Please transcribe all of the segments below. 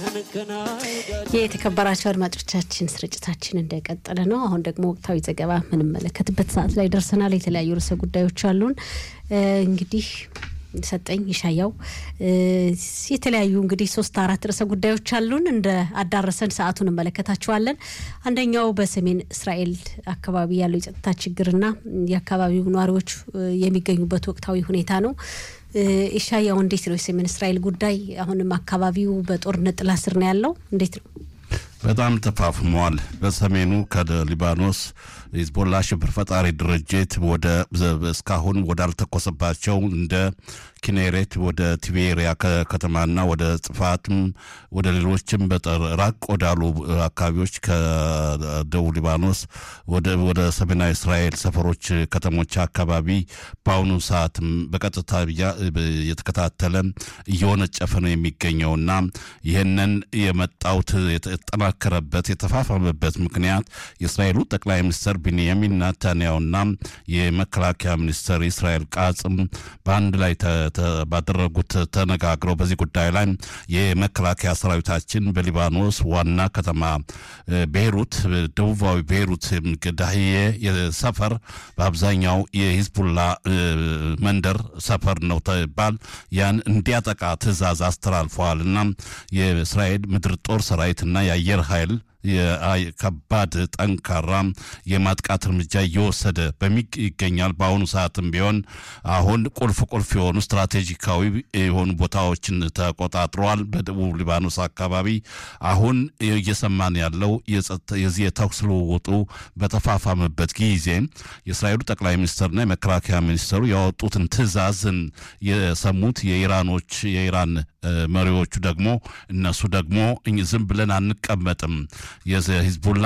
የተከበራቸው አድማጮቻችን ስርጭታችን እንደቀጠለ ነው። አሁን ደግሞ ወቅታዊ ዘገባ የምንመለከትበት ሰዓት ላይ ደርሰናል። የተለያዩ ርዕሰ ጉዳዮች አሉን። እንግዲህ ሰጠኝ ይሻያው የተለያዩ እንግዲህ ሶስት አራት ርዕሰ ጉዳዮች አሉን። እንደ አዳረሰን ሰዓቱን እንመለከታቸዋለን። አንደኛው በሰሜን እስራኤል አካባቢ ያለው የጸጥታ ችግርና የአካባቢው ነዋሪዎች የሚገኙበት ወቅታዊ ሁኔታ ነው። ኢሻያው እንዴት ነው የሰሜን እስራኤል ጉዳይ? አሁንም አካባቢው በጦርነት ጥላ ስር ነው ያለው። እንዴት ነው? በጣም ተፋፍሟል። በሰሜኑ ከሊባኖስ ሂዝቦላ ሽብር ፈጣሪ ድርጅት ወደ እስካሁን ወዳልተኮሰባቸው እንደ ኪኔሬት ወደ ቲቤሪያ ከተማና ወደ ጽፋትም ወደ ሌሎችም በጠር ራቅ ወዳሉ አካባቢዎች ከደቡብ ሊባኖስ ወደ ሰሜናዊ እስራኤል ሰፈሮች፣ ከተሞች አካባቢ በአሁኑ ሰዓትም በቀጥታ የተከታተለ እየወነጨፈ ነው የሚገኘውና ይህንን የመጣውት የተጠናከረበት የተፋፋመበት ምክንያት የእስራኤሉ ጠቅላይ ሚኒስትር ቢንያሚን ናታንያሁና የመከላከያ ሚኒስትር እስራኤል ቃጽም በአንድ ላይ ባደረጉት ተነጋግረው በዚህ ጉዳይ ላይ የመከላከያ ሰራዊታችን በሊባኖስ ዋና ከተማ ቤይሩት፣ ደቡባዊ ቤይሩት ዳህዬ ሰፈር በአብዛኛው የሂዝቡላ መንደር ሰፈር ነው ተባል ያን እንዲያጠቃ ትዕዛዝ አስተላልፈዋል እና የእስራኤል ምድር ጦር ሰራዊትና የአየር ኃይል ከባድ ጠንካራ የማጥቃት እርምጃ እየወሰደ ይገኛል። በአሁኑ ሰዓትም ቢሆን አሁን ቁልፍ ቁልፍ የሆኑ ስትራቴጂካዊ የሆኑ ቦታዎችን ተቆጣጥረዋል። በደቡብ ሊባኖስ አካባቢ አሁን እየሰማን ያለው የዚህ የተኩስ ልውውጡ በተፋፋመበት ጊዜ የእስራኤሉ ጠቅላይ ሚኒስትርና የመከላከያ ሚኒስትሩ ያወጡትን ትዕዛዝን የሰሙት የኢራኖች የኢራን መሪዎቹ ደግሞ እነሱ ደግሞ ዝም ብለን አንቀመጥም የሂዝቡላ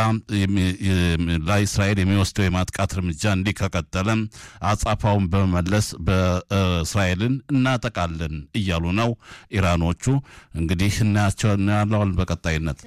ላይ እስራኤል የሚወስደው የማጥቃት እርምጃ እንዲህ ከቀጠለ አጻፋውን በመመለስ በእስራኤልን እናጠቃለን እያሉ ነው ኢራኖቹ። እንግዲህ እናያቸው እናያለዋል በቀጣይነት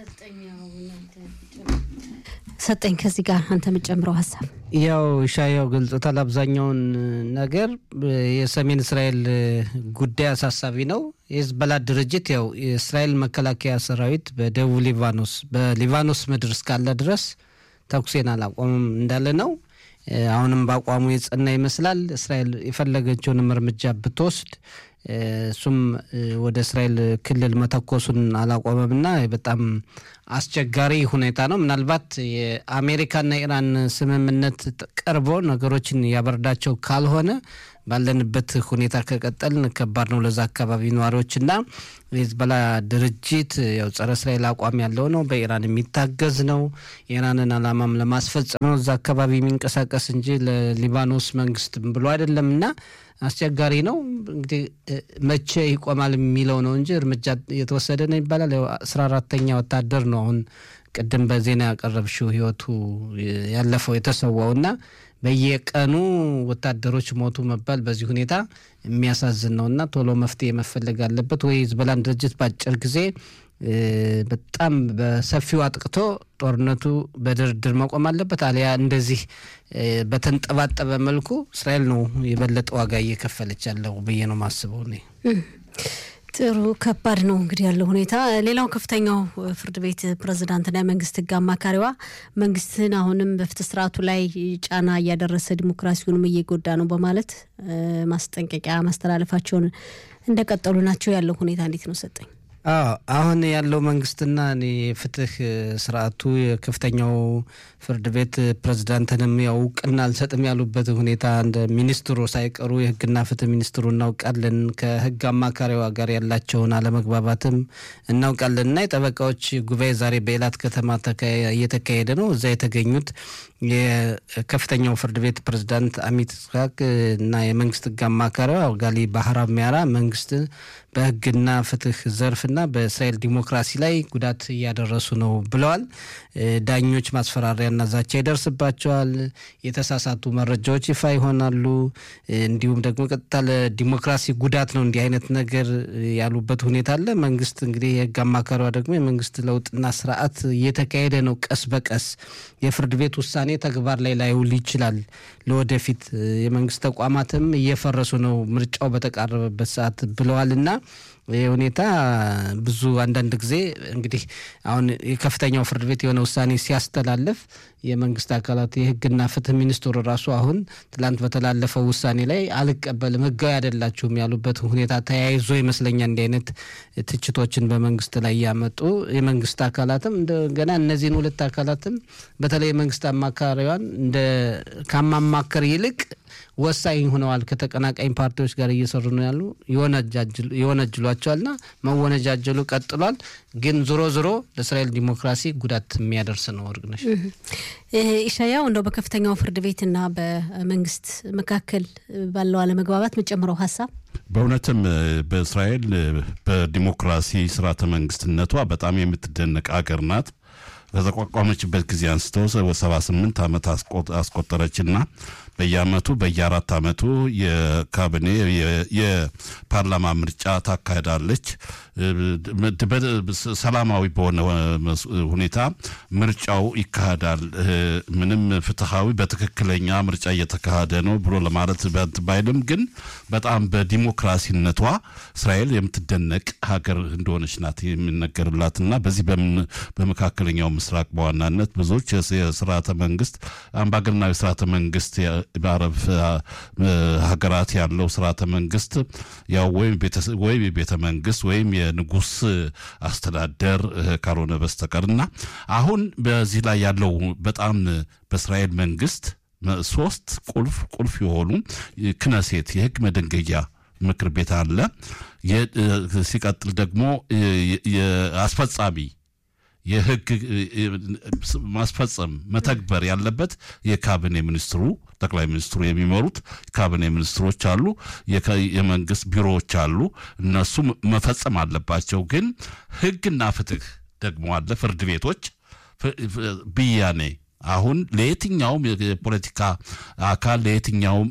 ሰጠኝ ከዚህ ጋር አንተ የምጨምረው ሀሳብ ያው ሻያው ገልጾታል። አብዛኛውን ነገር የሰሜን እስራኤል ጉዳይ አሳሳቢ ነው። የሂዝቦላ ድርጅት ያው የእስራኤል መከላከያ ሰራዊት በደቡብ ሊባኖስ በሊባኖስ ምድር እስካለ ድረስ ተኩሴን አላቆምም እንዳለ ነው። አሁንም በአቋሙ የጸና ይመስላል። እስራኤል የፈለገችውንም እርምጃ ብትወስድ እሱም ወደ እስራኤል ክልል መተኮሱን አላቆመም እና በጣም አስቸጋሪ ሁኔታ ነው። ምናልባት የአሜሪካና ኢራን ስምምነት ቀርቦ ነገሮችን ያበርዳቸው ካልሆነ ባለንበት ሁኔታ ከቀጠልን ከባድ ነው ለዛ አካባቢ ነዋሪዎችና የሂዝቦላ ድርጅት ያው ጸረ እስራኤል አቋም ያለው ነው። በኢራን የሚታገዝ ነው። የኢራንን አላማም ለማስፈጸም ነው እዛ አካባቢ የሚንቀሳቀስ እንጂ ለሊባኖስ መንግስት ብሎ አይደለም እና አስቸጋሪ ነው። እንግዲህ መቼ ይቆማል የሚለው ነው እንጂ እርምጃ የተወሰደ ነው ይባላል። አስራ አራተኛ ወታደር ነው አሁን ቅድም በዜና ያቀረብሽው ህይወቱ ያለፈው የተሰዋው እና በየቀኑ ወታደሮች ሞቱ መባል በዚህ ሁኔታ የሚያሳዝን ነው እና ቶሎ መፍትሄ መፈለግ አለበት ወይ ሂዝቦላን ድርጅት በአጭር ጊዜ በጣም በሰፊው አጥቅቶ ጦርነቱ በድርድር መቆም አለበት። አሊያ እንደዚህ በተንጠባጠበ መልኩ እስራኤል ነው የበለጠ ዋጋ እየከፈለች ያለው ብዬ ነው ማስበው እኔ። ጥሩ ከባድ ነው እንግዲህ ያለው ሁኔታ። ሌላው ከፍተኛው ፍርድ ቤት ፕሬዝዳንትና የመንግስት ህግ አማካሪዋ መንግስትን አሁንም በፍትህ ስርዓቱ ላይ ጫና እያደረሰ ዲሞክራሲውንም እየጎዳ ነው በማለት ማስጠንቀቂያ ማስተላለፋቸውን እንደቀጠሉ ናቸው። ያለው ሁኔታ እንዴት ነው ሰጠኝ? አሁን ያለው መንግስትና የፍትህ ስርዓቱ የከፍተኛው ፍርድ ቤት ፕሬዝዳንትንም ያው እውቅና አልሰጥም ያሉበት ሁኔታ እንደ ሚኒስትሩ ሳይቀሩ የህግና ፍትህ ሚኒስትሩ እናውቃለን፣ ከህግ አማካሪዋ ጋር ያላቸውን አለመግባባትም እናውቃለን እና የጠበቃዎች ጉባኤ ዛሬ በኤላት ከተማ እየተካሄደ ነው። እዛ የተገኙት የከፍተኛው ፍርድ ቤት ፕሬዝዳንት አሚት ስሐቅ እና የመንግስት ህግ አማካሪዋ ጋሊ ባህራብ ሚያራ መንግስት በህግና ፍትህ ዘርፍና በእስራኤል ዲሞክራሲ ላይ ጉዳት እያደረሱ ነው ብለዋል። ዳኞች ማስፈራሪያና ዛቻ ይደርስባቸዋል። የተሳሳቱ መረጃዎች ይፋ ይሆናሉ። እንዲሁም ደግሞ ቀጥታ ለዲሞክራሲ ጉዳት ነው እንዲህ አይነት ነገር ያሉበት ሁኔታ አለ። መንግስት እንግዲህ የህግ አማካሪዋ ደግሞ የመንግስት ለውጥና ስርዓት እየተካሄደ ነው ቀስ በቀስ የፍርድ ቤት ውሳኔ ተግባር ላይ ላይውል ይችላል። ለወደፊት የመንግስት ተቋማትም እየፈረሱ ነው ምርጫው በተቃረበበት ሰዓት ብለዋል እና ይህ ሁኔታ ብዙ አንዳንድ ጊዜ እንግዲህ አሁን የከፍተኛው ፍርድ ቤት የሆነ ውሳኔ ሲያስተላልፍ የመንግስት አካላት የህግና ፍትህ ሚኒስትሩ ራሱ አሁን ትላንት በተላለፈው ውሳኔ ላይ አልቀበልም፣ ህጋዊ አይደላችሁም ያሉበት ሁኔታ ተያይዞ ይመስለኛል እንዲህ አይነት ትችቶችን በመንግስት ላይ ያመጡ የመንግስት አካላትም እንደገና እነዚህን ሁለት አካላትም በተለይ የመንግስት አማካሪዋን እንደ ከማማከር ይልቅ ወሳኝ ሆነዋል። ከተቀናቃኝ ፓርቲዎች ጋር እየሰሩ ነው ያሉ ይወነጅሏቸዋልና መወነጃጀሉ ቀጥሏል። ግን ዞሮ ዞሮ ለእስራኤል ዲሞክራሲ ጉዳት የሚያደርስ ነው። እርግነሽ ኢሻያው እንደው በከፍተኛው ፍርድ ቤትና በመንግስት መካከል ባለው አለመግባባት መጨምረው ሀሳብ በእውነትም በእስራኤል በዲሞክራሲ ስርዓተ መንግስትነቷ በጣም የምትደነቅ ሀገር ናት። ከተቋቋመችበት ጊዜ አንስተው ሰባ ስምንት ዓመት አስቆጠረችና በየአመቱ በየአራት አመቱ የካቢኔ የፓርላማ ምርጫ ታካሄዳለች። ሰላማዊ በሆነ ሁኔታ ምርጫው ይካሄዳል። ምንም ፍትሐዊ በትክክለኛ ምርጫ እየተካሄደ ነው ብሎ ለማለት ባይልም ግን በጣም በዲሞክራሲነቷ እስራኤል የምትደነቅ ሀገር እንደሆነች ናት የሚነገርላትና በዚህ በመካከለኛው ምስራቅ በዋናነት ብዙዎች የስርዓተ መንግስት አምባገነናዊ ስርዓተ መንግስት በአረብ ሀገራት ያለው ስርዓተ መንግስት ያው ወይም የቤተ መንግስት ወይም የንጉስ አስተዳደር ካልሆነ በስተቀር እና አሁን በዚህ ላይ ያለው በጣም በእስራኤል መንግስት ሶስት ቁልፍ ቁልፍ የሆኑ ክነሴት የህግ መደንገያ ምክር ቤት አለ። ሲቀጥል ደግሞ የአስፈጻሚ የህግ ማስፈጸም መተግበር ያለበት የካቢኔ ሚኒስትሩ ጠቅላይ ሚኒስትሩ የሚመሩት ካቢኔ ሚኒስትሮች አሉ፣ የመንግስት ቢሮዎች አሉ። እነሱ መፈጸም አለባቸው። ግን ህግና ፍትህ ደግሞ አለ፣ ፍርድ ቤቶች ብያኔ አሁን ለየትኛውም የፖለቲካ አካል ለየትኛውም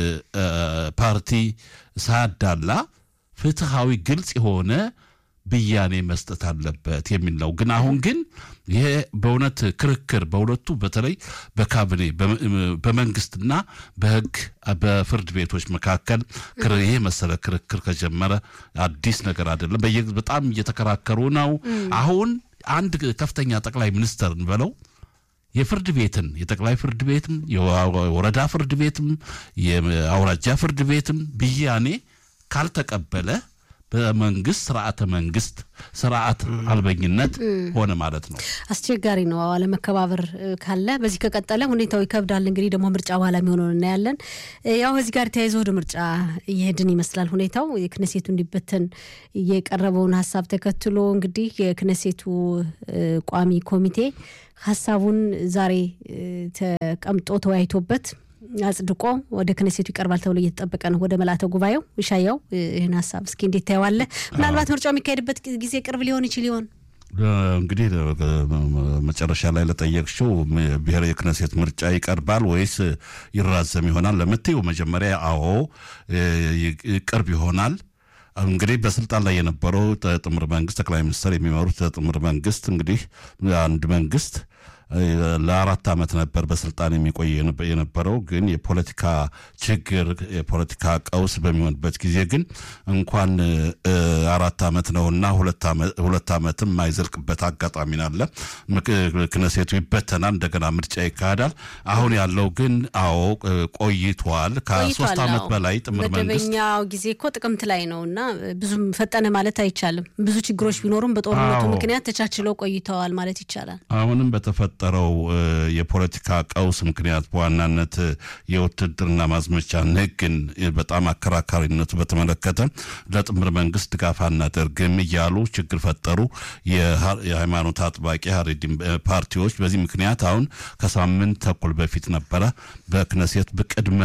ፓርቲ ሳያዳላ ፍትሃዊ ግልጽ የሆነ ብያኔ መስጠት አለበት የሚል ነው። ግን አሁን ግን ይሄ በእውነት ክርክር በሁለቱ በተለይ በካቢኔ በመንግስትና በህግ በፍርድ ቤቶች መካከል ይሄ መሰለ ክርክር ከጀመረ አዲስ ነገር አይደለም። በጣም እየተከራከሩ ነው። አሁን አንድ ከፍተኛ ጠቅላይ ሚኒስተር እንበለው የፍርድ ቤትን የጠቅላይ ፍርድ ቤትም የወረዳ ፍርድ ቤትም የአውራጃ ፍርድ ቤትም ብያኔ ካልተቀበለ በመንግስት ስርዓተ መንግስት ስርዓት አልበኝነት ሆነ ማለት ነው። አስቸጋሪ ነው። አለመከባበር ካለ በዚህ ከቀጠለ ሁኔታው ይከብዳል። እንግዲህ ደግሞ ምርጫ በኋላ የሚሆነውን እናያለን። ያው ከዚህ ጋር ተያይዞ ወደ ምርጫ እየሄድን ይመስላል ሁኔታው። የክነሴቱ እንዲበተን የቀረበውን ሀሳብ ተከትሎ እንግዲህ የክነሴቱ ቋሚ ኮሚቴ ሀሳቡን ዛሬ ተቀምጦ ተወያይቶበት አጽድቆ ወደ ክነሴቱ ይቀርባል ተብሎ እየተጠበቀ ነው። ወደ መላተ ጉባኤው ይሻያው ይህን ሀሳብ እስኪ እንዴት ታየዋለህ? ምናልባት ምርጫው የሚካሄድበት ጊዜ ቅርብ ሊሆን ይችል ይሆን? እንግዲህ መጨረሻ ላይ ለጠየቅሽው ብሔራዊ የክነሴት ምርጫ ይቀርባል ወይስ ይራዘም ይሆናል ለምትይው መጀመሪያ አዎ ቅርብ ይሆናል። እንግዲህ በስልጣን ላይ የነበረው ጥምር መንግስት ጠቅላይ ሚኒስትር የሚመሩት ጥምር መንግስት እንግዲህ አንድ መንግስት ለአራት ዓመት ነበር በስልጣን የሚቆይ የነበረው። ግን የፖለቲካ ችግር የፖለቲካ ቀውስ በሚሆንበት ጊዜ ግን እንኳን አራት ዓመት ነውና ሁለት ዓመትም የማይዘልቅበት አጋጣሚ ናለ። ክነሴቱ ይበተናል፣ እንደገና ምርጫ ይካሄዳል። አሁን ያለው ግን አዎ ቆይቷል። ከሶስት ዓመት በላይ ጥምር መንግስት መደበኛው ጊዜ እኮ ጥቅምት ላይ ነው እና ብዙም ፈጠነ ማለት አይቻልም። ብዙ ችግሮች ቢኖሩም በጦርነቱ ምክንያት ተቻችለው ቆይተዋል ማለት ይቻላል። አሁንም በተፈ ጠረው የፖለቲካ ቀውስ ምክንያት በዋናነት የውትድርና ማዝመቻን ሕግን በጣም አከራካሪነቱ በተመለከተ ለጥምር መንግስት ድጋፍ አናደርግም እያሉ ችግር ፈጠሩ የሃይማኖት አጥባቂ ሀሬዲን ፓርቲዎች። በዚህ ምክንያት አሁን ከሳምንት ተኩል በፊት ነበረ በክነሴት በቅድመ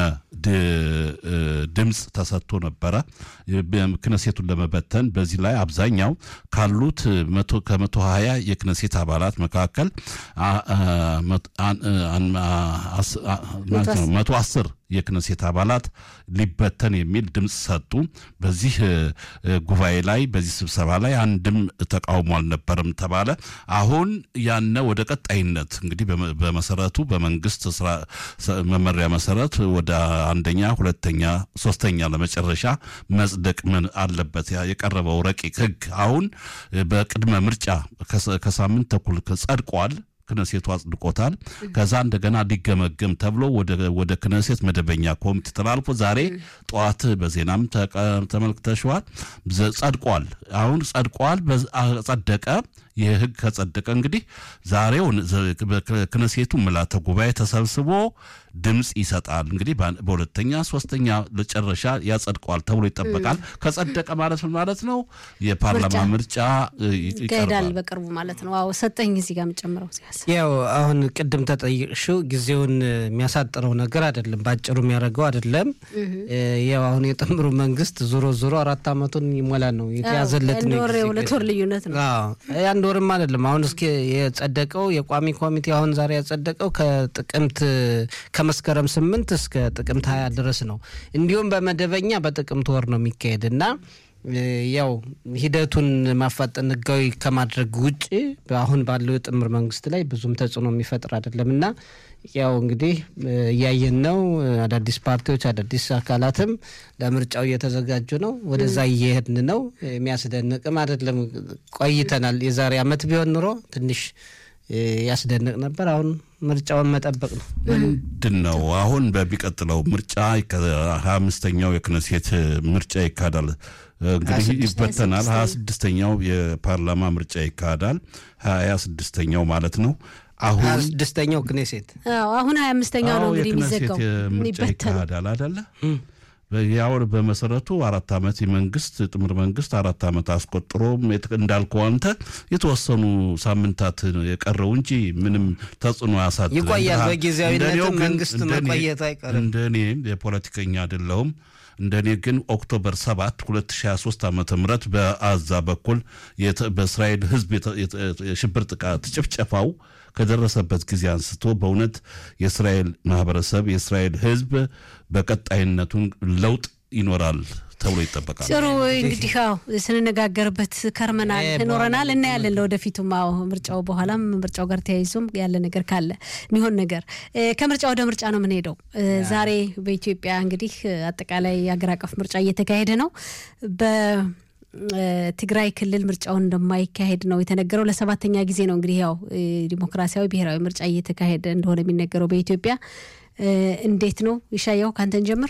ድምፅ ተሰጥቶ ነበረ ክነሴቱን ለመበተን። በዚህ ላይ አብዛኛው ካሉት ከመቶ ሀያ የክነሴት አባላት መካከል መቶ አስር የክነሴት አባላት ሊበተን የሚል ድምፅ ሰጡ። በዚህ ጉባኤ ላይ በዚህ ስብሰባ ላይ አንድም ተቃውሞ አልነበረም ተባለ። አሁን ያነ ወደ ቀጣይነት እንግዲህ በመሰረቱ በመንግስት ስራ መመሪያ መሰረት ወደ አንደኛ፣ ሁለተኛ፣ ሶስተኛ ለመጨረሻ መጽደቅ ምን አለበት የቀረበው ረቂቅ ህግ አሁን በቅድመ ምርጫ ከሳምንት ተኩል ጸድቋል። ክነሴቱ አጽድቆታል። ከዛ እንደገና ሊገመገም ተብሎ ወደ ክነሴት መደበኛ ኮሚቴ ተላልፎ ዛሬ ጠዋት በዜናም ተመልክተሸዋል። ጸድቋል። አሁን ጸድቋል፣ ጸደቀ። ይህ ህግ ከጸደቀ እንግዲህ ዛሬው ክነሴቱ ምልዓተ ጉባኤ ተሰብስቦ ድምፅ ይሰጣል። እንግዲህ በሁለተኛ ሶስተኛ መጨረሻ ያጸድቀዋል ተብሎ ይጠበቃል። ከጸደቀ ማለት ምን ማለት ነው? የፓርላማ ምርጫ ይካሄዳል በቅርቡ ማለት ነው። አዎ ሰጠኝ እዚህ ጋር የምጨምረው ያው አሁን ቅድም ተጠይቅሽው ጊዜውን የሚያሳጥረው ነገር አይደለም፣ በአጭሩ የሚያደርገው አይደለም። ያው አሁን የጥምሩ መንግስት ዞሮ ዞሮ አራት ዓመቱን ይሞላል ነው የተያዘለት ነው። የሁለት ወር ልዩነት ነው። አንድ ወርም አይደለም። አሁን እስኪ የጸደቀው የቋሚ ኮሚቴ አሁን ዛሬ ያጸደቀው ከጥቅምት ከመስከረም ስምንት እስከ ጥቅምት ሀያ ድረስ ነው። እንዲሁም በመደበኛ በጥቅምት ወር ነው የሚካሄድ እና ያው ሂደቱን ማፋጠን ህጋዊ ከማድረግ ውጭ አሁን ባለው የጥምር መንግስት ላይ ብዙም ተጽዕኖ የሚፈጥር አይደለም እና ያው እንግዲህ እያየን ነው። አዳዲስ ፓርቲዎች አዳዲስ አካላትም ለምርጫው እየተዘጋጁ ነው። ወደዛ እየሄድን ነው። የሚያስደንቅም አይደለም። ቆይተናል። የዛሬ አመት ቢሆን ኑሮ ትንሽ ያስደንቅ ነበር። አሁን ምርጫውን መጠበቅ ነው። ምንድን ነው አሁን በሚቀጥለው ምርጫ ሀያ አምስተኛው የክነሴት ምርጫ ይካሄዳል። እንግዲህ ይበተናል። ሀያ ስድስተኛው የፓርላማ ምርጫ ይካሄዳል። ሀያ ስድስተኛው ማለት ነው። አሁን ሀያ ስድስተኛው ክኔሴት አሁን ሀያ አምስተኛው ነው እንግዲህ የሚዘጋው ምርጫ ይካሄዳል አደለ? ያው በመሰረቱ አራት ዓመት የመንግስት ጥምር መንግስት አራት ዓመት አስቆጥሮ እንዳልከው አንተ የተወሰኑ ሳምንታት የቀረው እንጂ ምንም ተጽዕኖ ያሳድራል ይቆያል። በጊዜያዊነትም መንግስት መቆየት አይቀርም። እንደ እኔ የፖለቲከኛ አይደለሁም። እንደ እኔ ግን ኦክቶበር 7 2023 ዓ ም በአዛ በኩል በእስራኤል ህዝብ የሽብር ጥቃት ጭፍጨፋው ከደረሰበት ጊዜ አንስቶ በእውነት የእስራኤል ማህበረሰብ የእስራኤል ህዝብ በቀጣይነቱን ለውጥ ይኖራል ተብሎ ይጠበቃል። ጥሩ እንግዲህ አዎ ስንነጋገርበት ከርመናል ኖረናል፣ እናያለን ለወደፊቱም። አዎ ምርጫው በኋላም ምርጫው ጋር ተያይዞም ያለ ነገር ካለ የሚሆን ነገር ከምርጫ ወደ ምርጫ ነው የምንሄደው። ዛሬ በኢትዮጵያ እንግዲህ አጠቃላይ አገር አቀፍ ምርጫ እየተካሄደ ነው። ትግራይ ክልል ምርጫውን እንደማይካሄድ ነው የተነገረው። ለሰባተኛ ጊዜ ነው እንግዲህ ያው ዲሞክራሲያዊ ብሔራዊ ምርጫ እየተካሄደ እንደሆነ የሚነገረው በኢትዮጵያ። እንዴት ነው ይሻያው? ካንተን ጀምር።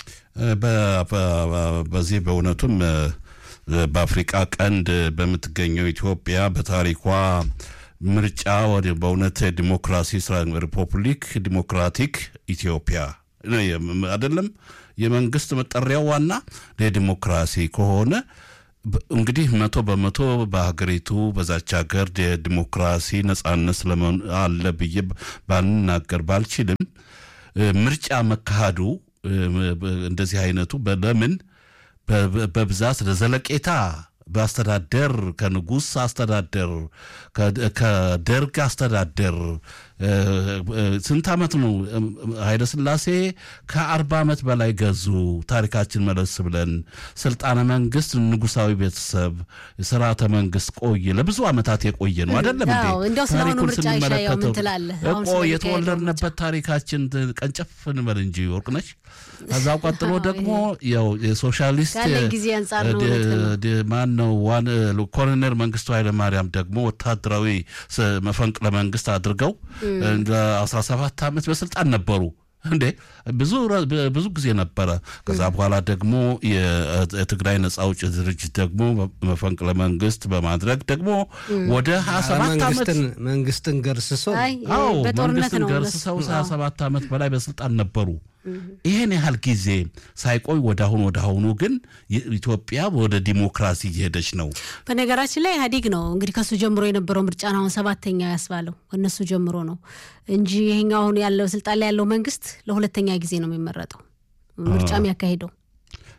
በዚህ በእውነቱም በአፍሪቃ ቀንድ በምትገኘው ኢትዮጵያ በታሪኳ ምርጫ ወደ በእውነት ዲሞክራሲ ሪፐብሊክ ዲሞክራቲክ ኢትዮጵያ አይደለም የመንግስት መጠሪያው ዋና ለዲሞክራሲ ከሆነ እንግዲህ መቶ በመቶ በሀገሪቱ በዛች ሀገር የዲሞክራሲ ነጻነት ስለመሆን አለ ብዬ ባልናገር ባልችልም ምርጫ መካሄዱ እንደዚህ አይነቱ ለምን በብዛት ለዘለቄታ በአስተዳደር ከንጉሥ አስተዳደር ከደርግ አስተዳደር ስንት ዓመት ነው ኃይለ ሥላሴ ከአርባ ዓመት በላይ ገዙ። ታሪካችን መለስ ብለን ስልጣነ መንግስት ንጉሳዊ ቤተሰብ ስርዓተ መንግስት ቆየ ለብዙ ዓመታት የቆየ ነው አይደለም እንዴ? እንዲያው ስለአሁኑ ምርጫ ይሻያው ምን ትላለህ? እኮ የተወለድንበት ታሪካችን ቀንጨፍ እንበል እንጂ ወርቅነች። ከዛው ቀጥሎ ደግሞ ያው የሶሻሊስት ጊዜ አንጻር ነው ማን ነው ዋን ኮሎኔል መንግስቱ ኃይለማርያም ደግሞ ወታደራዊ መፈንቅለ መንግስት አድርገው ለ17 ዓመት በስልጣን ነበሩ። እንዴ ብዙ ብዙ ጊዜ ነበረ። ከዛ በኋላ ደግሞ የትግራይ ነጻ አውጪ ድርጅት ደግሞ መፈንቅለ መንግስት በማድረግ ደግሞ ወደ 27 ዓመት መንግስትን ገርስሰው አዎ መንግስትን ገርስሰው 27 ዓመት በላይ በስልጣን ነበሩ። ይህን ያህል ጊዜ ሳይቆይ ወደ አሁን ወደ አሁኑ ግን ኢትዮጵያ ወደ ዲሞክራሲ እየሄደች ነው። በነገራችን ላይ ኢህአዴግ ነው እንግዲህ ከሱ ጀምሮ የነበረው ምርጫ ነው አሁን ሰባተኛ ያስባለው እነሱ ጀምሮ ነው እንጂ ይሄኛው አሁን ያለው ስልጣን ላይ ያለው መንግስት ለሁለተኛ ጊዜ ነው የሚመረጠው ምርጫ የሚያካሂደው።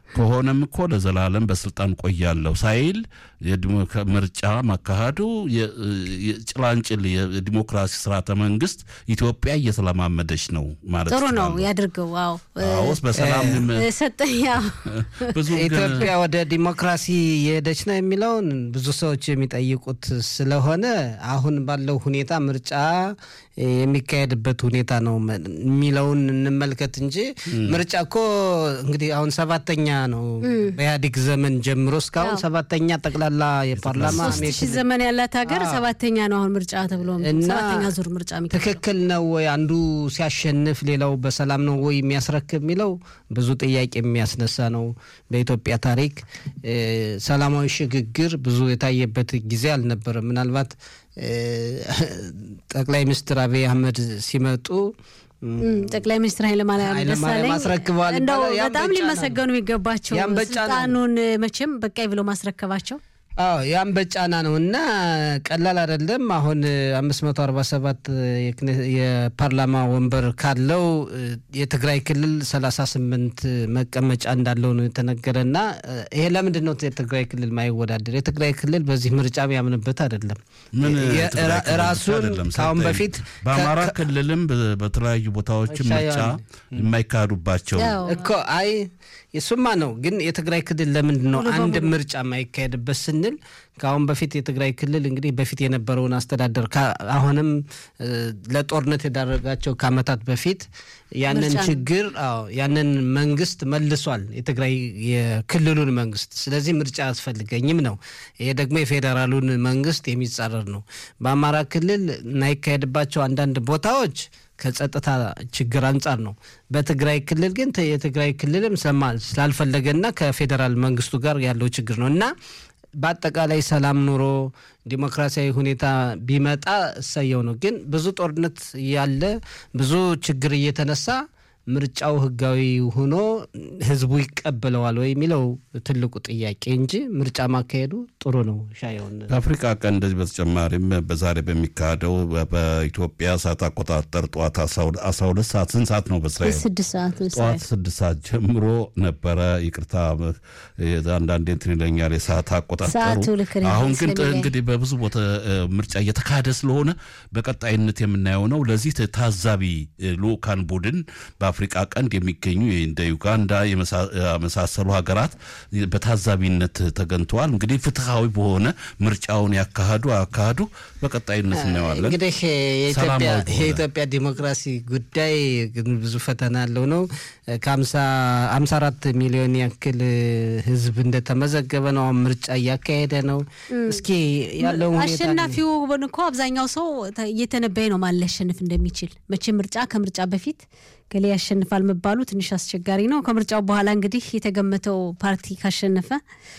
ከሆነም እኮ ለዘላለም በስልጣን ቆያለሁ ሳይል ምርጫ ማካሄዱ ጭላንጭል የዲሞክራሲ ስርዓተ መንግስት ኢትዮጵያ እየተለማመደች ነው ማለት ጥሩ ነው ያድርገው። አዎ አዎስ በሰላም ሰጠኝ። ብዙ ኢትዮጵያ ወደ ዲሞክራሲ የሄደች ነው የሚለውን ብዙ ሰዎች የሚጠይቁት ስለሆነ አሁን ባለው ሁኔታ ምርጫ የሚካሄድበት ሁኔታ ነው የሚለውን እንመልከት እንጂ ምርጫ እኮ እንግዲህ አሁን ሰባተኛ ነው በኢህአዴግ ዘመን ጀምሮ እስካሁን ሰባተኛ ጠቅላላ የፓርላማ ሶስት ሺህ ዘመን ያላት ሀገር ሰባተኛ ነው አሁን ምርጫ ተብሎ ሰባተኛ ዙር ምርጫ ትክክል ነው ወይ? አንዱ ሲያሸንፍ ሌላው በሰላም ነው ወይ የሚያስረክብ የሚለው ብዙ ጥያቄ የሚያስነሳ ነው። በኢትዮጵያ ታሪክ ሰላማዊ ሽግግር ብዙ የታየበት ጊዜ አልነበረም። ምናልባት ጠቅላይ ሚኒስትር አብይ አህመድ ሲመጡ ጠቅላይ ሚኒስትር ኃይለማርያም ደሳለኝ አስረክበዋል። እንደው በጣም ሊመሰገኑ የሚገባቸው ስልጣኑን መቼም በቃኝ ብሎ ማስረከባቸው አዎ ያም በጫና ነው እና ቀላል አይደለም። አሁን አምስት መቶ አርባ ሰባት የፓርላማ ወንበር ካለው የትግራይ ክልል ሰላሳ ስምንት መቀመጫ እንዳለው ነው የተነገረ እና ይሄ ለምንድን ነው የትግራይ ክልል ማይወዳደር? የትግራይ ክልል በዚህ ምርጫ ያምንበት አይደለም። ራሱን ከአሁን በፊት በአማራ ክልልም በተለያዩ ቦታዎች ምርጫ የማይካሄዱባቸው እኮ አይ የሱማ ነው። ግን የትግራይ ክልል ለምንድን ነው አንድ ምርጫ የማይካሄድበት ስንል ከአሁን በፊት የትግራይ ክልል እንግዲህ በፊት የነበረውን አስተዳደር አሁንም ለጦርነት የዳረጋቸው ከዓመታት በፊት ያንን ችግር አዎ ያንን መንግስት መልሷል፣ የትግራይ የክልሉን መንግስት። ስለዚህ ምርጫ አያስፈልገኝም ነው። ይሄ ደግሞ የፌዴራሉን መንግስት የሚጻረር ነው። በአማራ ክልል የማይካሄድባቸው አንዳንድ ቦታዎች ከጸጥታ ችግር አንጻር ነው። በትግራይ ክልል ግን የትግራይ ክልልም ስላልፈለገና ከፌዴራል መንግስቱ ጋር ያለው ችግር ነው እና በአጠቃላይ ሰላም ኑሮ ዲሞክራሲያዊ ሁኔታ ቢመጣ እሰየው ነው። ግን ብዙ ጦርነት ያለ ብዙ ችግር እየተነሳ ምርጫው ህጋዊ ሆኖ ህዝቡ ይቀበለዋል ወይ የሚለው ትልቁ ጥያቄ እንጂ ምርጫ ማካሄዱ ጥሩ ነው። ሻየውን ከአፍሪካ ቀን እንደዚህ በተጨማሪም በዛሬ በሚካሄደው በኢትዮጵያ ሰዓት አቆጣጠር ጠዋት አስራ ሁለት ሰዓት ስንት ሰዓት ነው? በእስራኤል ስድስት ሰዓት ጠዋት ስድስት ሰዓት ጀምሮ ነበረ። ይቅርታ አንዳንዴ እንትን ይለኛል የሰዓት አቆጣጠሩ። አሁን ግን እንግዲህ በብዙ ቦታ ምርጫ እየተካሄደ ስለሆነ በቀጣይነት የምናየው ነው። ለዚህ ታዛቢ ልኡካን ቡድን በአፍሪቃ ቀንድ የሚገኙ እንደ ዩጋንዳ የመሳሰሉ ሀገራት በታዛቢነት ተገኝተዋል። እንግዲህ ፍትሐዊ በሆነ ምርጫውን ያካሂዱ አያካሂዱ በቀጣይነት እናየዋለን። እንግዲህ የኢትዮጵያ ዲሞክራሲ ጉዳይ ብዙ ፈተና ያለው ነው። ከአምሳ አራት ሚሊዮን ያክል ህዝብ እንደተመዘገበ ነው። አሁን ምርጫ እያካሄደ ነው። እስኪ ያለው አሸናፊው እኮ አብዛኛው ሰው እየተነበየ ነው ማን ሊያሸንፍ እንደሚችል መቼ ምርጫ ከምርጫ በፊት ገሌ ያሸንፋል መባሉ ትንሽ አስቸጋሪ ነው። ከምርጫው በኋላ እንግዲህ የተገመተው ፓርቲ ካሸነፈ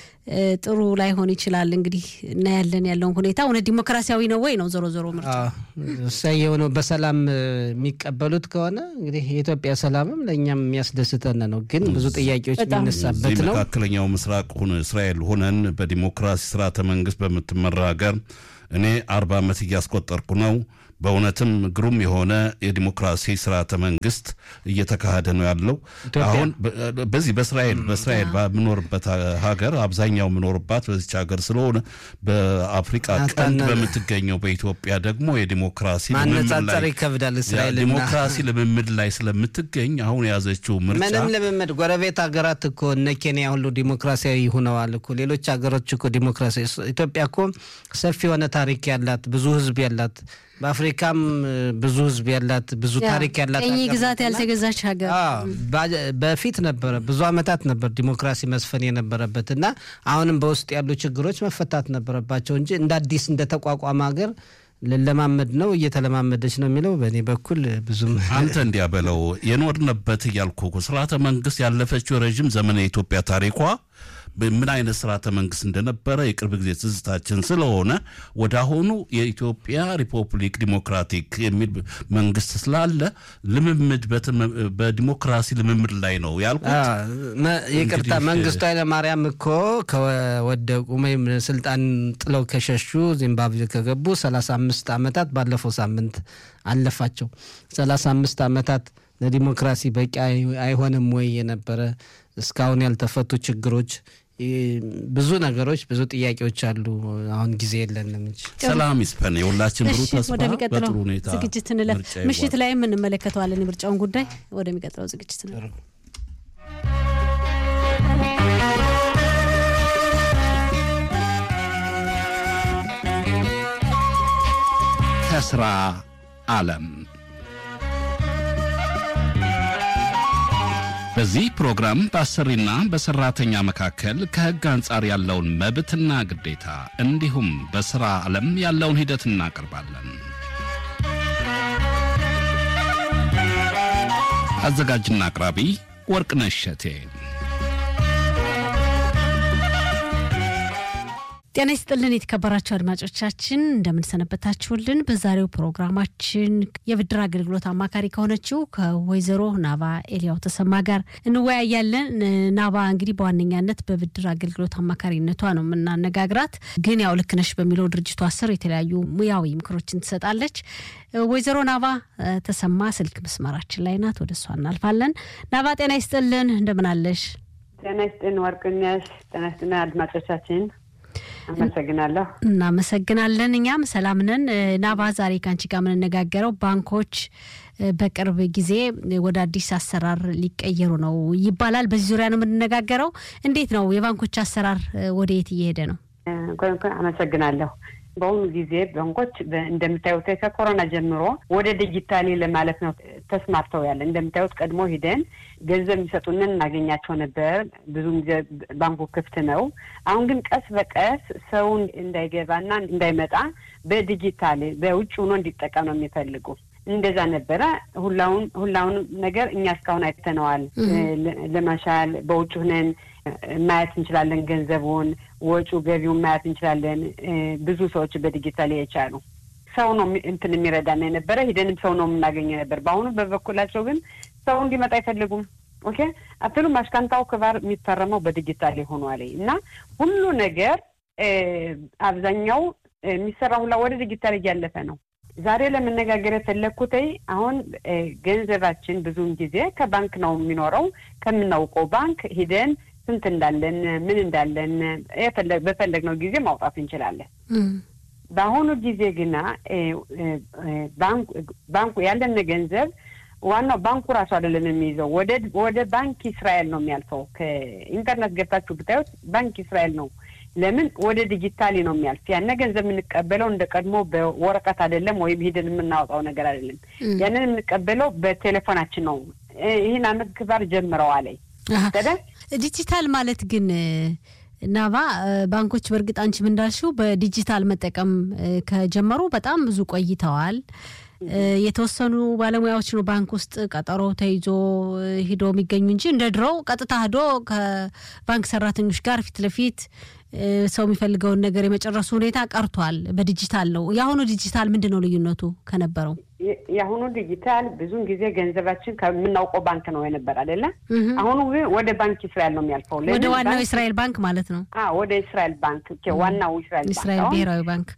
ጥሩ ላይሆን ይችላል። እንግዲህ እናያለን ያለውን ሁኔታ እውነት ዲሞክራሲያዊ ነው ወይ ነው ዞሮ ዞሮ ምርጫ እሰየው ነው። በሰላም የሚቀበሉት ከሆነ እንግዲህ የኢትዮጵያ ሰላምም ለእኛም የሚያስደስተን ነው። ግን ብዙ ጥያቄዎች የሚነሳበት ነው። መካከለኛው ምስራቅ እስራኤል ሆነን በዲሞክራሲ ስርዓተ መንግስት በምትመራ ሀገር እኔ አርባ ዓመት እያስቆጠርኩ ነው። በእውነትም ግሩም የሆነ የዲሞክራሲ ስርዓተ መንግስት እየተካሄደ ነው ያለው። አሁን በዚህ በእስራኤል በእስራኤል በምኖርበት ሀገር አብዛኛው የምኖርባት በዚች ሀገር ስለሆነ በአፍሪቃ ቀንድ በምትገኘው በኢትዮጵያ ደግሞ የዲሞክራሲ ማነጻጸር ይከብዳል። እስራኤል ዲሞክራሲ ልምምድ ላይ ስለምትገኝ አሁን የያዘችው ምርጫ ምንም ልምምድ ጎረቤት ሀገራት እኮ እነ ኬንያ ሁሉ ዲሞክራሲያዊ ሆነዋል እኮ ሌሎች ሀገሮች እኮ ዲሞክራሲያዊ ኢትዮጵያ እኮ ሰፊ የሆነ ታሪክ ያላት ብዙ ህዝብ ያላት በአፍሪካም ብዙ ህዝብ ያላት ብዙ ታሪክ ያላት ቀኝ ግዛት ያልተገዛች ሀገር በፊት ነበረ ብዙ አመታት ነበር ዲሞክራሲ መስፈን የነበረበት እና አሁንም በውስጥ ያሉ ችግሮች መፈታት ነበረባቸው እንጂ እንደ አዲስ እንደ ተቋቋመ ሀገር ልለማመድ ነው እየተለማመደች ነው የሚለው በእኔ በኩል ብዙም አንተ እንዲያ በለው የኖርንበት እያልኩ ስርዓተ መንግስት ያለፈችው ረዥም ዘመን የኢትዮጵያ ታሪኳ ምን አይነት ስርዓተ መንግስት እንደነበረ የቅርብ ጊዜ ትዝታችን ስለሆነ ወደ አሁኑ የኢትዮጵያ ሪፐብሊክ ዲሞክራቲክ የሚል መንግስት ስላለ ልምምድ በዲሞክራሲ ልምምድ ላይ ነው ያልኩት። ይቅርታ መንግስቱ ኃይለማርያም እኮ ከወደቁ ወይም ስልጣን ጥለው ከሸሹ ዚምባብዌ ከገቡ ሰላሳ አምስት ዓመታት ባለፈው ሳምንት አለፋቸው። ሰላሳ አምስት ዓመታት ለዲሞክራሲ በቂ አይሆንም ወይ የነበረ እስካሁን ያልተፈቱ ችግሮች ብዙ ነገሮች ብዙ ጥያቄዎች አሉ። አሁን ጊዜ የለንም እንጂ ሰላም ይስፈን። የሁላችን ብሩ ተስፋ ወደሚቀጥለው በጥሩ ሁኔታ ዝግጅት እንለፍ። ምሽት ላይም እንመለከተዋለን የምርጫውን ጉዳይ። ወደሚቀጥለው ዝግጅት እንለፍ። ከስራ ዓለም በዚህ ፕሮግራም በአሰሪና በሰራተኛ መካከል ከሕግ አንጻር ያለውን መብትና ግዴታ እንዲሁም በሥራ ዓለም ያለውን ሂደት እናቀርባለን። አዘጋጅና አቅራቢ ወርቅነሽ እሸቴ። ጤና ይስጥልን የተከበራችሁ አድማጮቻችን እንደምንሰነበታችሁልን። በዛሬው ፕሮግራማችን የብድር አገልግሎት አማካሪ ከሆነችው ከወይዘሮ ናባ ኤሊያው ተሰማ ጋር እንወያያለን። ናባ እንግዲህ በዋነኛነት በብድር አገልግሎት አማካሪነቷ ነው የምናነጋግራት። ግን ያው ልክ ነሽ በሚለው ድርጅቷ ስር የተለያዩ ሙያዊ ምክሮችን ትሰጣለች። ወይዘሮ ናባ ተሰማ ስልክ መስመራችን ላይ ናት። ወደ እሷ እናልፋለን። ናባ ጤና ይስጥልን እንደምን አለሽ? ጤና ይስጥን ወርቅነሽ። ጤና ይስጥን አድማጮቻችን አመሰግናለሁ። እናመሰግናለን። እኛም ሰላም ነን። ናባ ዛሬ ከአንቺ ጋር የምንነጋገረው ባንኮች በቅርብ ጊዜ ወደ አዲስ አሰራር ሊቀየሩ ነው ይባላል። በዚህ ዙሪያ ነው የምንነጋገረው። እንዴት ነው የባንኮች አሰራር ወደ የት እየሄደ ነው? አመሰግናለሁ። በአሁኑ ጊዜ ባንኮች እንደምታዩት ከኮሮና ጀምሮ ወደ ዲጂታሊ ለማለት ነው ተስማርተው ያለ። እንደምታዩት ቀድሞ ሂደን ገንዘብ የሚሰጡንን እናገኛቸው ነበር። ብዙም ጊዜ ባንኩ ክፍት ነው። አሁን ግን ቀስ በቀስ ሰውን እንዳይገባና እንዳይመጣ በዲጂታል በውጭ ሆኖ እንዲጠቀም ነው የሚፈልጉ። እንደዛ ነበረ። ሁላውን ሁላውን ነገር እኛ እስካሁን አይተነዋል። ለመሻል በውጭ ሁነን ማየት እንችላለን። ገንዘቡን፣ ወጪ ገቢውን ማየት እንችላለን። ብዙ ሰዎች በዲጂታል የቻሉ ሰው ነው እንትን የሚረዳና የነበረ ሂደንም ሰው ነው የምናገኘ ነበር። በአሁኑ በበኩላቸው ግን ሰው እንዲመጣ አይፈልጉም። ኦኬ አትሉ ማሽካንታው ክባር የሚፈረመው በዲጂታል ሆኗል እና ሁሉ ነገር አብዛኛው የሚሰራ ሁላ ወደ ዲጂታል እያለፈ ነው። ዛሬ ለመነጋገር የፈለግኩት አሁን ገንዘባችን ብዙውን ጊዜ ከባንክ ነው የሚኖረው። ከምናውቀው ባንክ ሂደን ስንት እንዳለን ምን እንዳለን በፈለግነው ጊዜ ማውጣት እንችላለን። በአሁኑ ጊዜ ግና ባንኩ ያለን ገንዘብ ዋናው ባንኩ ራሱ አይደለም የሚይዘው፣ ወደ ወደ ባንክ እስራኤል ነው የሚያልፈው። ከኢንተርኔት ገብታችሁ ብታዩት ባንክ እስራኤል ነው ለምን ወደ ዲጂታሊ ነው የሚያልፍ። ያነ ገንዘብ የምንቀበለው እንደ ቀድሞ በወረቀት አይደለም፣ ወይም ሂደን የምናወጣው ነገር አይደለም። ያንን የምንቀበለው በቴሌፎናችን ነው። ይህን አመት ክባር ጀምረዋል። ዲጂታል ማለት ግን ናባ ባንኮች በእርግጥ አንቺም እንዳልሽው በዲጂታል መጠቀም ከጀመሩ በጣም ብዙ ቆይተዋል። የተወሰኑ ባለሙያዎች ነው ባንክ ውስጥ ቀጠሮ ተይዞ ሂዶ የሚገኙ እንጂ እንደ ድሮው ቀጥታ ሂዶ ከባንክ ሰራተኞች ጋር ፊት ለፊት ሰው የሚፈልገውን ነገር የመጨረሱ ሁኔታ ቀርቷል። በዲጂታል ነው። የአሁኑ ዲጂታል ምንድን ነው ልዩነቱ ከነበረው? የአሁኑ ዲጂታል ብዙን ጊዜ ገንዘባችን ከምናውቀው ባንክ ነው የነበር አይደለ? አሁኑ ግን ወደ ባንክ እስራኤል ነው የሚያልፈው። ወደ ዋናው እስራኤል ባንክ ማለት ነው። ወደ እስራኤል ባንክ ዋናው እስራኤል ባንክ እስራኤል ብሔራዊ ባንክ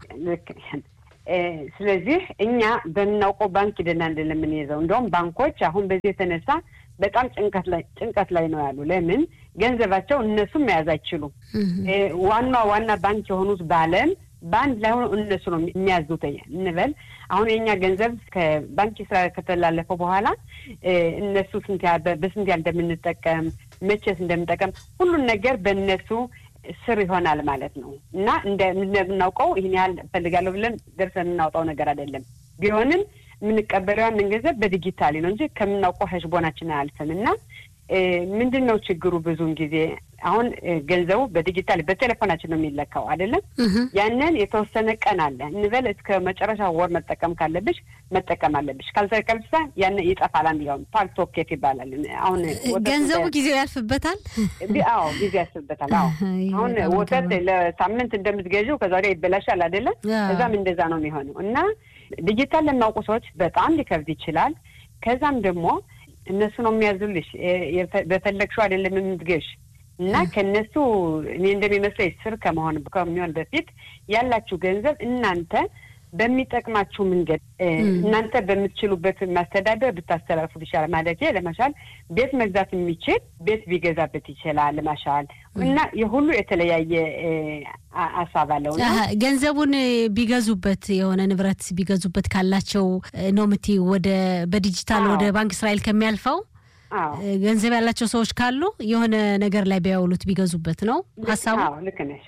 ስለዚህ እኛ በምናውቀው ባንክ ሂደን አይደለም የምንይዘው። እንደውም ባንኮች አሁን በዚህ የተነሳ በጣም ጭንቀት ላይ ጭንቀት ላይ ነው ያሉ። ለምን ገንዘባቸው እነሱም መያዝ አይችሉም። ዋና ዋና ባንክ የሆኑት በዓለም በአንድ ላይ ሆኖ እነሱ ነው የሚያዙት እንበል። አሁን የእኛ ገንዘብ ከባንክ ስራ ከተላለፈው በኋላ እነሱ ስንት በስንት ያህል እንደምንጠቀም መቼስ እንደምንጠቀም ሁሉን ነገር በእነሱ ስር ይሆናል ማለት ነው እና እንደምናውቀው ይህን ያህል እፈልጋለሁ ብለን ደርሰን የምናውጣው ነገር አይደለም። ቢሆንም የምንቀበለው ያንን ገንዘብ በዲጂታሊ ነው እንጂ ከምናውቀው ሀሽቦናችን አያልፍም እና ምንድን ነው ችግሩ? ብዙውን ጊዜ አሁን ገንዘቡ በዲጂታል በቴሌፎናችን ነው የሚለካው አይደለም። ያንን የተወሰነ ቀን አለ እንበል እስከ መጨረሻ ወር መጠቀም ካለብሽ መጠቀም አለብሽ። ካልተቀምሳ ያን ይጠፋል። አንድ ያው ፓልቶኬት ይባላል። አሁን ገንዘቡ ጊዜው ያልፍበታል። አዎ ጊዜ ያልፍበታል። አዎ አሁን ወተት ለሳምንት እንደምትገዢው ከዛ ወዲያ ይበላሻል አይደለም። እዛም እንደዛ ነው የሚሆነው እና ዲጂታል ለሚያውቁ ሰዎች በጣም ሊከብድ ይችላል። ከዛም ደግሞ እነሱ ነው የሚያዙልሽ። በፈለግሽው አይደለም የምትገሽ እና ከእነሱ እኔ እንደሚመስለኝ ስር ከመሆን ከሚሆን በፊት ያላችሁ ገንዘብ እናንተ በሚጠቅማችሁ መንገድ እናንተ በምትችሉበት ማስተዳደር ብታስተላልፉት ይሻላል። ማለት ለመሻል ቤት መግዛት የሚችል ቤት ቢገዛበት ይችላል። ለመሻል እና የሁሉ የተለያየ ሀሳብ አለው። ገንዘቡን ቢገዙበት የሆነ ንብረት ቢገዙበት ካላቸው ነው የምትይው ወደ በዲጂታል ወደ ባንክ እስራኤል ከሚያልፈው ገንዘብ ያላቸው ሰዎች ካሉ የሆነ ነገር ላይ ቢያውሉት ቢገዙበት ነው ሀሳቡ። ልክ ነሽ።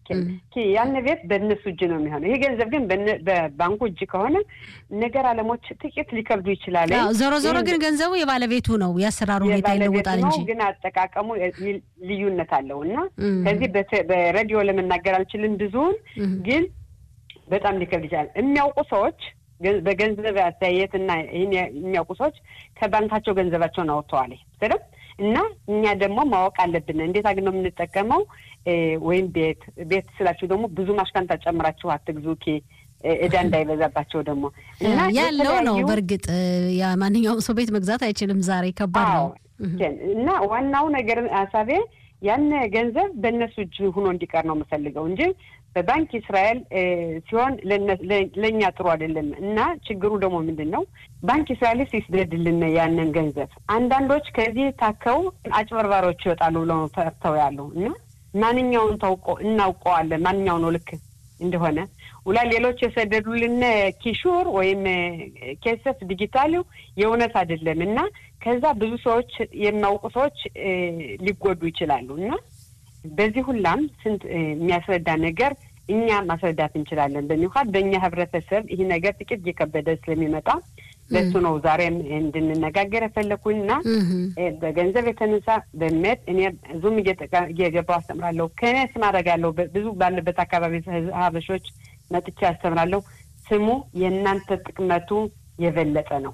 ያን ቤት በእነሱ እጅ ነው የሚሆነው። ይሄ ገንዘብ ግን በባንኩ እጅ ከሆነ ነገር አለሞች ጥቂት ሊከብዱ ይችላል። ዞሮ ዞሮ ግን ገንዘቡ የባለቤቱ ነው። የአሰራሩ ሁኔታ ይለወጣል እንጂ ግን አጠቃቀሙ ልዩነት አለው እና ከዚህ በሬዲዮ ለመናገር አልችልም ብዙውን ግን በጣም ሊከብድ ይችላል። የሚያውቁ ሰዎች በገንዘብ አስተያየት እና ይህን የሚያውቁ ሰዎች ከባንካቸው ገንዘባቸውን አወጥተዋል ስለም እና እኛ ደግሞ ማወቅ አለብን እንዴት አግን ነው የምንጠቀመው ወይም ቤት ቤት ስላችሁ ደግሞ ብዙ ማሽካንታ ጨምራችሁ አትግዙ ኬ እዳ እንዳይበዛባቸው ደግሞ እና ያለው ነው። በእርግጥ ማንኛውም ሰው ቤት መግዛት አይችልም። ዛሬ ከባድ ነው እና ዋናው ነገር ሀሳቤ ያን ገንዘብ በእነሱ እጅ ሆኖ እንዲቀር ነው የምፈልገው እንጂ በባንክ እስራኤል ሲሆን ለእኛ ጥሩ አይደለም እና ችግሩ ደግሞ ምንድን ነው? ባንክ እስራኤልስ ይስደድልን ያንን ገንዘብ። አንዳንዶች ከዚህ ታከው አጭበርባሪዎች ይወጣሉ ብለው ፈርተው ያሉ እና ማንኛውን ታውቆ እናውቀዋለን ማንኛው ነው ልክ እንደሆነ ውላ ሌሎች የሰደዱልን ኪሹር ወይም ኬሰፍ ዲጂታሉ የእውነት አይደለም እና ከዛ ብዙ ሰዎች የሚያውቁ ሰዎች ሊጎዱ ይችላሉ እና በዚህ ሁላም ስንት የሚያስረዳ ነገር እኛ ማስረዳት እንችላለን። በሚኳድ በእኛ ህብረተሰብ ይህ ነገር ጥቂት እየከበደ ስለሚመጣ ለሱ ነው ዛሬም እንድንነጋገር የፈለኩኝ እና በገንዘብ የተነሳ በሜት እኔ ዙም እየገባው አስተምራለሁ። ከኔ ስም አደርጋለሁ። ብዙ ባለበት አካባቢ ሀበሾች መጥቼ አስተምራለሁ። ስሙ የእናንተ ጥቅመቱ የበለጠ ነው።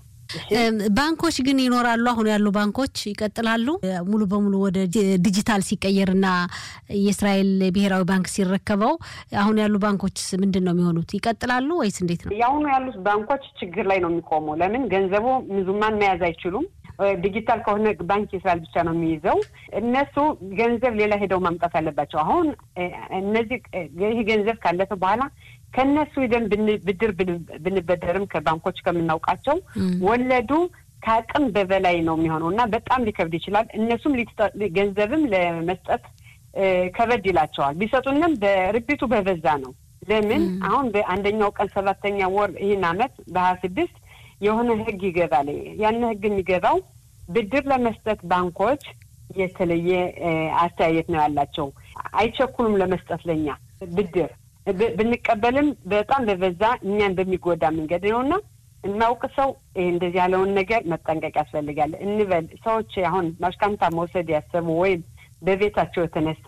ባንኮች ግን ይኖራሉ። አሁን ያሉ ባንኮች ይቀጥላሉ። ሙሉ በሙሉ ወደ ዲጂታል ሲቀየርና የእስራኤል ብሔራዊ ባንክ ሲረከበው አሁን ያሉ ባንኮች ምንድን ነው የሚሆኑት? ይቀጥላሉ ወይስ እንዴት ነው? የአሁኑ ያሉት ባንኮች ችግር ላይ ነው የሚቆሙ። ለምን ገንዘቡ ምዙማን መያዝ አይችሉም። ዲጂታል ከሆነ ባንክ የእስራኤል ብቻ ነው የሚይዘው። እነሱ ገንዘብ ሌላ ሄደው ማምጣት አለባቸው። አሁን እነዚህ ይህ ገንዘብ ካለፈ በኋላ ከእነሱ ሂደን ብድር ብንበደርም ከባንኮች ከምናውቃቸው ወለዱ ከአቅም በበላይ ነው የሚሆነው እና በጣም ሊከብድ ይችላል። እነሱም ገንዘብም ለመስጠት ከበድ ይላቸዋል። ቢሰጡንም በርቢቱ በበዛ ነው። ለምን አሁን በአንደኛው ቀን ሰባተኛ ወር ይህን አመት በሀያ ስድስት የሆነ ህግ ይገባል። ያን ህግ የሚገባው ብድር ለመስጠት ባንኮች የተለየ አስተያየት ነው ያላቸው። አይቸኩሉም ለመስጠት ለኛ ብድር ብንቀበልም በጣም በበዛ እኛን በሚጎዳ መንገድ ነውና እናውቅ ሰው እንደዚህ ያለውን ነገር መጠንቀቅ ያስፈልጋል እንበል። ሰዎች አሁን ማሽካምታ መውሰድ ያሰቡ ወይም በቤታቸው የተነሳ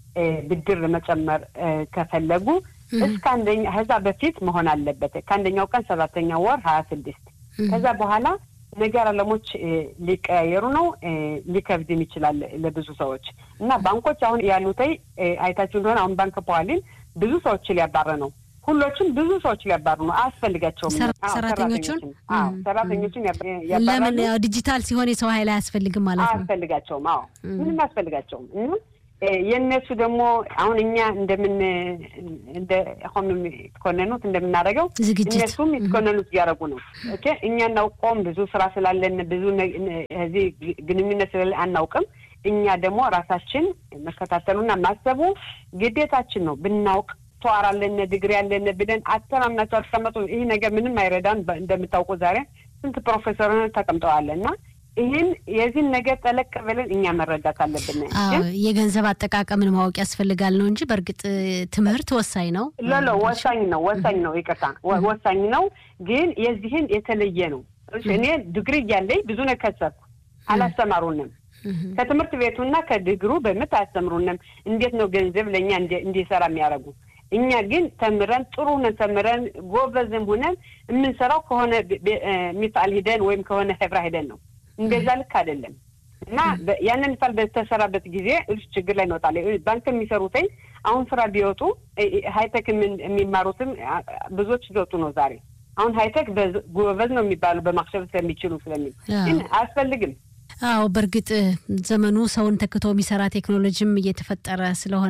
ብድር መጨመር ከፈለጉ እስከ አንደኛ ከዛ በፊት መሆን አለበት። ከአንደኛው ቀን ሰባተኛ ወር ሀያ ስድስት ከዛ በኋላ ነገር አለሞች ሊቀያየሩ ነው። ሊከብድም ይችላል ለብዙ ሰዎች እና ባንኮች አሁን ያሉተይ አይታችሁ እንደሆነ አሁን ባንክ ፖዋሊን ብዙ ሰዎች ሊያባረ ነው። ሁሎችም ብዙ ሰዎች ሊያባሩ ነው። አያስፈልጋቸውም። ሰራተኞቹን ሰራተኞቹን ለምን ዲጂታል ሲሆን የሰው ኃይል አያስፈልግም ማለት ነው። አያስፈልጋቸውም። አዎ ምንም አያስፈልጋቸውም እና የእነሱ ደግሞ አሁን እኛ እንደምን እንደ ሆም የተኮነኑት እንደምናደርገው እነሱም የተኮነኑት እያደረጉ ነው። ኦኬ እኛ እናውቀውም ብዙ ስራ ስላለን ብዙ እዚህ ግንኙነት ስላለ አናውቅም። እኛ ደግሞ ራሳችን መከታተሉና ማሰቡ ግዴታችን ነው። ብናውቅ ተዋር አለን ድግሪ ያለን ብለን አተማምናቸው አስቀመጡ። ይህ ነገር ምንም አይረዳም። እንደምታውቁ ዛሬ ስንት ፕሮፌሰር ተቀምጠዋል እና ይህን የዚህን ነገር ጠለቅ ብለን እኛ መረዳት አለብን። የገንዘብ አጠቃቀምን ማወቅ ያስፈልጋል ነው እንጂ በእርግጥ ትምህርት ወሳኝ ነው። ሎሎ ወሳኝ ነው፣ ወሳኝ ነው። ይቅርታ ወሳኝ ነው፣ ግን የዚህን የተለየ ነው። እኔ ድግሪ እያለኝ ብዙ ነው ከሰርኩ፣ አላስተማሩንም። ከትምህርት ቤቱና ከድግሩ በምት አያስተምሩንም። እንዴት ነው ገንዘብ ለእኛ እንዲሰራ የሚያደርጉ እኛ ግን ተምረን ጥሩ ሆነን ተምረን ጎበዝም ሆነን የምንሰራው ከሆነ ሚሳል ሂደን ወይም ከሆነ ህብራ ሂደን ነው። እንደዛ ልክ አይደለም እና ያንን ሚሳል በተሰራበት ጊዜ እሱ ችግር ላይ እንወጣለን። ባንክ የሚሰሩትኝ አሁን ስራ ቢወጡ ሀይቴክ የሚማሩትም ብዙዎች ሊወጡ ነው ዛሬ። አሁን ሀይቴክ ጎበዝ ነው የሚባሉ በማክሸፍ ስለሚችሉ ስለሚል ግን አያስፈልግም። አዎ በእርግጥ ዘመኑ ሰውን ተክቶ የሚሰራ ቴክኖሎጂም እየተፈጠረ ስለሆነ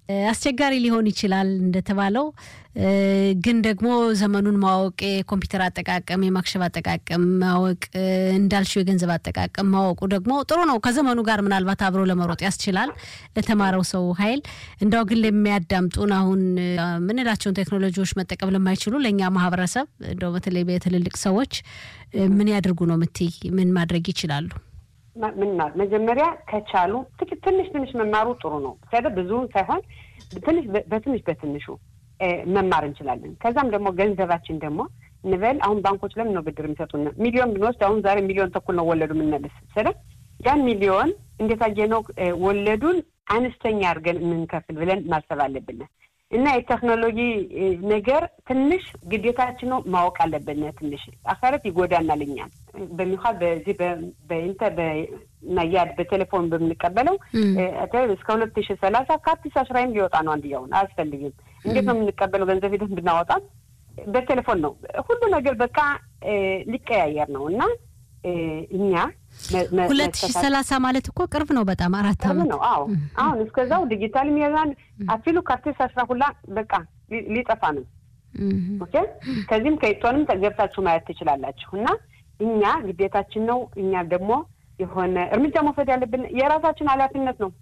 አስቸጋሪ ሊሆን ይችላል እንደተባለው ግን ደግሞ ዘመኑን ማወቅ የኮምፒውተር አጠቃቀም የማክሸፍ አጠቃቀም ማወቅ እንዳልሽው የገንዘብ አጠቃቀም ማወቁ ደግሞ ጥሩ ነው። ከዘመኑ ጋር ምናልባት አብሮ ለመሮጥ ያስችላል ለተማረው ሰው ኃይል። እንዳው ግን ለሚያዳምጡን አሁን ምንላቸውን ቴክኖሎጂዎች መጠቀም ለማይችሉ ለእኛ ማህበረሰብ እንደው በተለይ በትልልቅ ሰዎች ምን ያድርጉ ነው የምትይ? ምን ማድረግ ይችላሉ? ምን መጀመሪያ ከቻሉ ትንሽ ትንሽ መማሩ ጥሩ ነው። ብዙውን ሳይሆን ትንሽ በትንሽ በትንሹ መማር እንችላለን። ከዛም ደግሞ ገንዘባችን ደግሞ እንበል አሁን ባንኮች ለምን ነው ብድር የሚሰጡን? ሚሊዮን ብንወስድ አሁን ዛሬ ሚሊዮን ተኩል ነው ወለዱ የምንመልስ ስለ ያን ሚሊዮን እንዴት አየነው ወለዱን አነስተኛ አድርገን የምንከፍል ብለን ማሰብ አለብን። እና የቴክኖሎጂ ነገር ትንሽ ግዴታችን ነው ማወቅ አለብን። ትንሽ አካረት ይጎዳናል። እኛም በሚኳል በዚህ በኢንተ በናያድ በቴሌፎን በምንቀበለው እስከ ሁለት ሺ ሰላሳ ከአዲስ አሽራይም ሊወጣ ነው። አንድያውን አያስፈልግም። እንዴት ነው የምንቀበለው? ገንዘብ ሂደት ብናወጣ በቴሌፎን ነው። ሁሉ ነገር በቃ ሊቀያየር ነው እና እኛ ሁለት ሺ ሰላሳ ማለት እኮ ቅርብ ነው። በጣም አራት ዓመት ነው። አዎ አሁን እስከዛው ዲጂታል ሚዛን አፊሉ ካርቴስ አስራ ሁላ በቃ ሊጠፋ ነው። ኦኬ ከዚህም ከኢቶንም ገብታችሁ ማየት ትችላላችሁ። እና እኛ ግዴታችን ነው። እኛ ደግሞ የሆነ እርምጃ መውሰድ ያለብን የራሳችን ኃላፊነት ነው።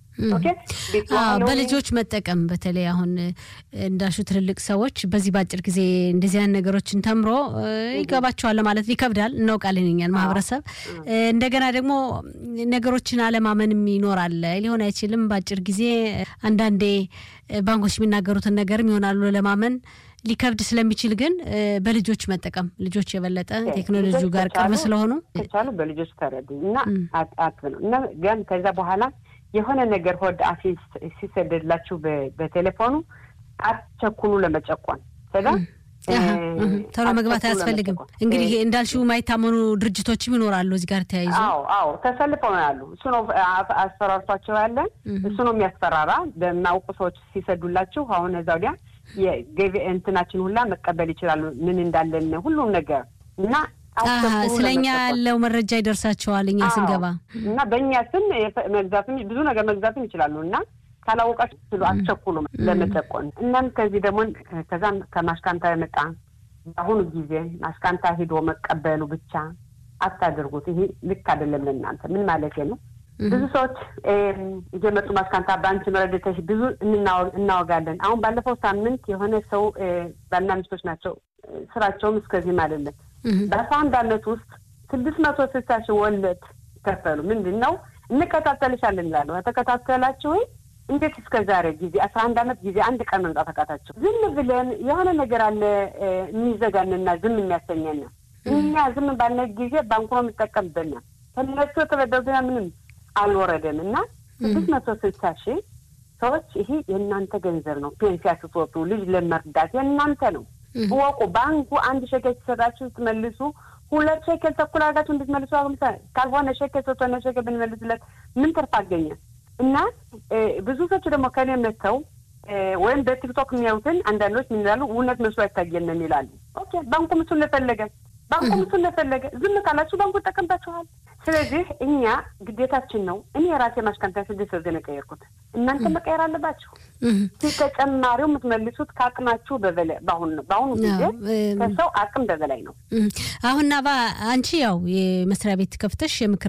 በልጆች መጠቀም በተለይ አሁን እንዳሹ ትልልቅ ሰዎች በዚህ በአጭር ጊዜ እንደዚህ አይነት ነገሮችን ተምሮ ይገባቸዋል ማለት ይከብዳል። እናውቃለን እኛን ማህበረሰብ። እንደገና ደግሞ ነገሮችን አለማመንም ይኖራል። ሊሆን አይችልም በአጭር ጊዜ አንዳንዴ ባንኮች የሚናገሩትን ነገርም ይሆናሉ ለማመን ሊከብድ ስለሚችል ግን በልጆች መጠቀም ልጆች የበለጠ ቴክኖሎጂ ጋር ቅርብ ስለሆኑ ከቻሉ በልጆች ተረዱ እና አት ነው እና ግን ከዛ በኋላ የሆነ ነገር ሆድ አፌ ሲሰደድላችሁ በቴሌፎኑ አትቸኩሉ ለመጨቆን ሰዳ ቶሎ መግባት አያስፈልግም። እንግዲህ እንዳልሽው የማይታመኑ ድርጅቶችም ይኖራሉ እዚህ ጋር ተያይዞ። አዎ አዎ ተሰልፈው ነው ያሉ። እሱ ነው አስፈራርቷቸው ያለ እሱ ነው የሚያስፈራራ። በማውቁ ሰዎች ሲሰዱላችሁ አሁን እዛ ወዲያ የገቢ እንትናችን ሁላ መቀበል ይችላሉ ምን እንዳለን ሁሉም ነገር እና ስለኛ ያለው መረጃ ይደርሳቸዋል እኛ ስንገባ እና በእኛ ስም መግዛትም ብዙ ነገር መግዛትም ይችላሉ እና ካላወቃችሁ ስሉ አትቸኩሉ ለመጨቆን። እናም ከዚህ ደግሞ ከዛም ከማሽካንታ የመጣ በአሁኑ ጊዜ ማሽካንታ ሂዶ መቀበሉ ብቻ አታደርጉት። ይሄ ልክ አይደለም ለእናንተ። ምን ማለት ነው? ብዙ ሰዎች እየመጡ ማሽካንታ በአንቺ መረደተሽ ብዙ እናወጋለን። አሁን ባለፈው ሳምንት የሆነ ሰው ባልና ሚስቶች ናቸው። ስራቸውም እስከዚህም አይደለም። በአስራ አንድ አመት ውስጥ ስድስት መቶ ስልሳ ሺህ ወለድ ከፈሉ። ምንድን ነው እንከታተልሻለን ይላሉ። ተከታተላችሁ ወይ እንዴት እስከ ዛሬ ጊዜ አስራ አንድ አመት ጊዜ አንድ ቀን መምጣት አቃታቸው? ዝም ብለን የሆነ ነገር አለ የሚዘጋንና ዝም የሚያሰኘን እኛ ዝም ባልነ ጊዜ ባንኩ ነው የምጠቀምበና ከነሱ የተበደሩትና ምንም አልወረደም እና ስድስት መቶ ስልሳ ሺህ ሰዎች ይሄ የእናንተ ገንዘብ ነው። ፔንሲያ ስትወጡ ልጅ ለመርዳት የእናንተ ነው። እወቁ። ባንኩ አንድ ሸከል ሲሰጣችሁ ስትመልሱ ሁለት ሸከል ተኩል አድርጋችሁ እንድትመልሱ ካልሆነ ሸከል ሶስተኛ ሸከል ብንመልስለት ምን ትርፍ አገኘ? እና ብዙ ሰዎች ደግሞ ከኔ መጥተው ወይም በቲክቶክ የሚያዩትን አንዳንዶች ምን ይላሉ? እውነት መስሎ አይታየንም ይላሉ። ኦኬ ባንኩ ምሱን ለፈለገ ባንኩ ምሱን ለፈለገ ዝም ካላችሁ ባንኩ ይጠቀምባችኋል። ስለዚህ እኛ ግዴታችን ነው። እኔ የራሴ ማሽካንታ ስድስት ወርገን የቀየርኩት እናንተ መቀየር አለባችሁ። ተጨማሪው የምትመልሱት ከአቅማችሁ በበላይ በአሁኑ በአሁኑ ጊዜ ከሰው አቅም በበላይ ነው። አሁን ናባ አንቺ ያው የመስሪያ ቤት ከፍተሽ የምክር